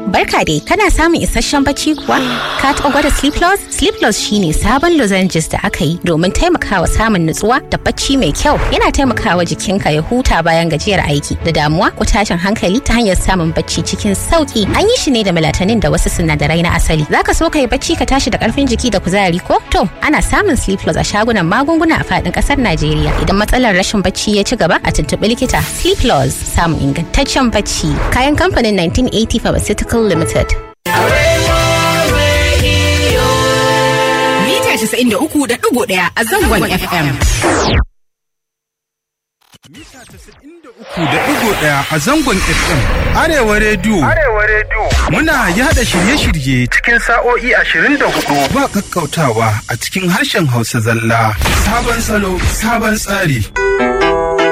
Barka dai, kana samun isasshen bacci kuwa? Ka taɓa gwada Sleep Plus? Sleep Plus shine sabon lozenges da aka yi domin taimakawa samun nutsuwa da bacci mai kyau. Yana taimakawa jikinka ya huta bayan gajiyar aiki da damuwa ko tashin hankali ta hanyar samun bacci cikin sauki. An yi shi ne da melatonin da wasu sinadarai na asali. Zaka so ka yi bacci ka tashi da karfin jiki da kuzari ko? To, ana samun Sleep Plus a shagunan magunguna a faɗin ƙasar Najeriya. Idan matsalar rashin bacci ya ci gaba a tuntuɓi likita. Sleep Plus samun ingantaccen bacci. Kayan kamfanin 1980 Pharmaceutical Limited. Mita 93.1 a zangon FM. Mita 93.1 a zangon FM. Arewa Radio. Arewa Radio. Muna yada shirye-shirye Cikin sa'o'i ashirin da hudu. ba kakkautawa a cikin harshen Hausa zalla. Sabon salo, sabon tsari.